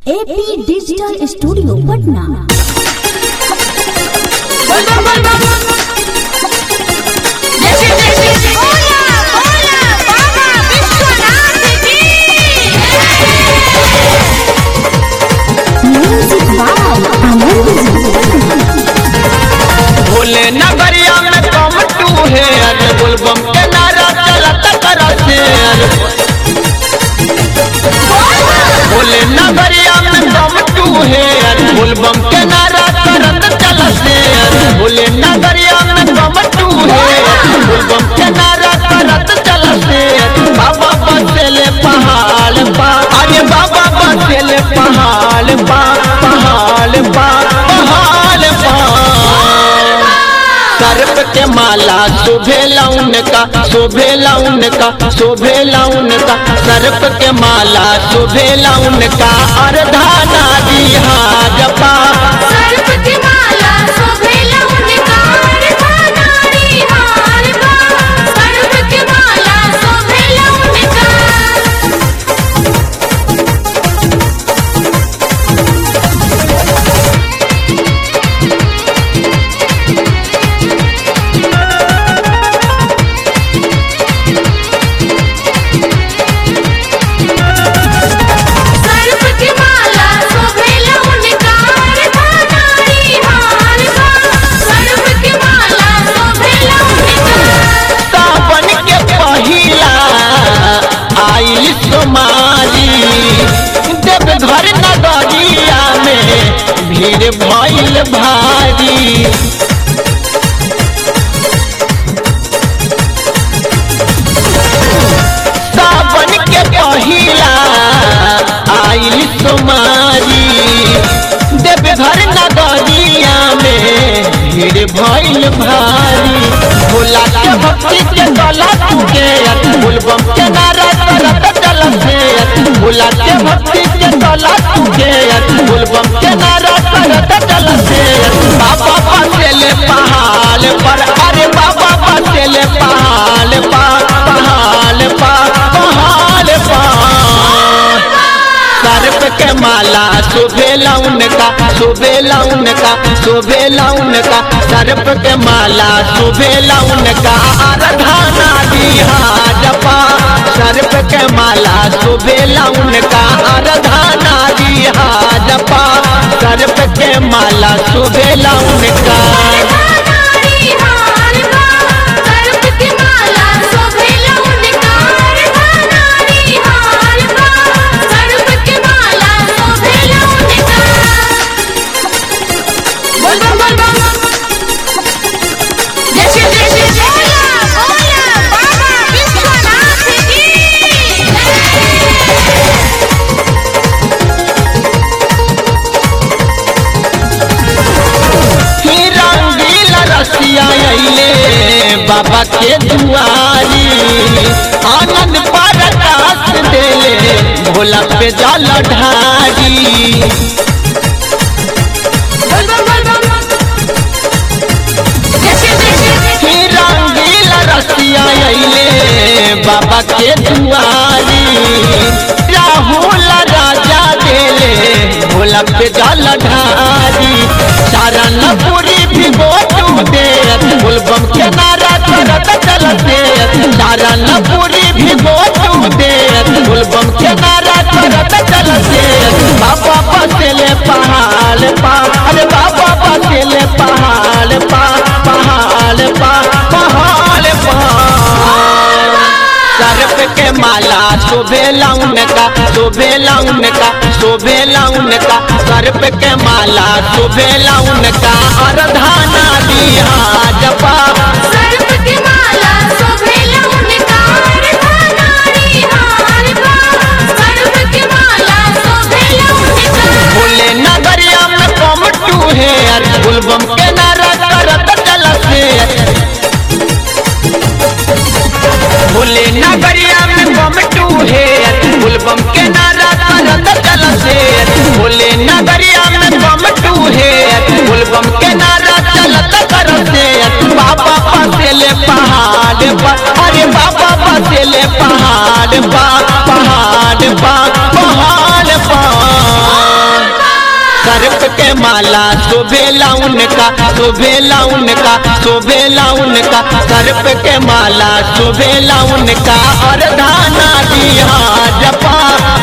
AP digital studio Patna जैसे जैसे बोला बोला बाबा विश्वनाथ की म्यूजिक बाय आनंद जी भोले नगरिया में कम टू है अरे बोलबम के नारा चलत करत है अरे भोले नगरिया में कम टू है अरे बोलबम के नारा करत चलत है अरे भोले नगरिया में कम टू है अरे बोलबम के नारा करत चलत है अरे बाबा बसेले पहाड़ पा अरे बाबा बसेले पहाड़ पा पहाड़ पा पहाड़ पा सर्प के माला शोभे लाउन का शोभे लाउन का शोभे लाउन का सर्प के माला शोभे लाउन का अर्धाना दिहा जपा सर्प की माला शोभेला उनका अर्धानारी हार बा सर्प की माला शोभेला उनका सर्प की माला शोभेला उनका अर्धानारी हार बा सर्प की माला शोभेला उनका सावन के पहिला आइल सोमारी देवघर नगरिया में भीड़ भइल भारी सावन के पहिला आइल सोमारी देवघर नगरिया में भीड़ भइल भारी भोला के भक्ति के गला के बोलबम के नारा करत चलत है भोला के भक्ति के गला के बोलबम के नारा करत चलत है बाबा बसेले पहाड़ पर अरे बाबा बसेले पहाड़ पर पहाड़ पर पहाड़ पर सर्प के माला शोभे लाउन का शोभे लाउन का शोभे लाउन का सर्प के माला शोभे लाउन का आराधना दिहा जपा सर्प के माला शोभे लाउन का आराधना दिहा जपा सर्प के माला शोभे लाउन का अर्धानारी हार बा सर्प की माला शोभेला उनका अर्धानारी हार बा सर्प की माला शोभेला उनका बोल बम बोल बम जैसे जैसे बोला बोला बाबा विश्वनाथ की ही रंगीला रसिया अइले बाबा के दुआरी आनंद परकाश देले भोला पे जल ढारी बोल बम बोल बम जैसे जैसे ही रंगीला रसिया अइले बाबा के दुआरी राहुल राजा देले भोला पे जल ढारी शरण पूरी भी गोटू दे बोलबम के नारा करत चलते शरण पूरी भी गोटू दे बोलबम के नारा करत चलते बाबा बसेले पहाड़ पा अरे बाबा बसेले पहाड़ पा पहाड़ पा पहाड़ पा सर्प के माला शोभे लाउन का शोभे लाउन का शोभे लाउन का सर्प के माला शोभे लाउन का अर्धाना दिहा जपा सर्प की माला शोभेला उनका अर्धानारी हार बा सर्प की माला शोभेला उनका भोले नगरिया में कम टू है अरे गुलबम के नारा करत चलत है भोले नगरिया में कम टू है अरे गुलबम के नारा करत चलत है भोले नगरिया में कम टू है अरे गुलबम के नारा चलत करत है बाबा पासे के माला शोभेला उनका शोभेला उनका शोभेला उनका सर्प के माला शोभेला उनका और धाना दिया जपा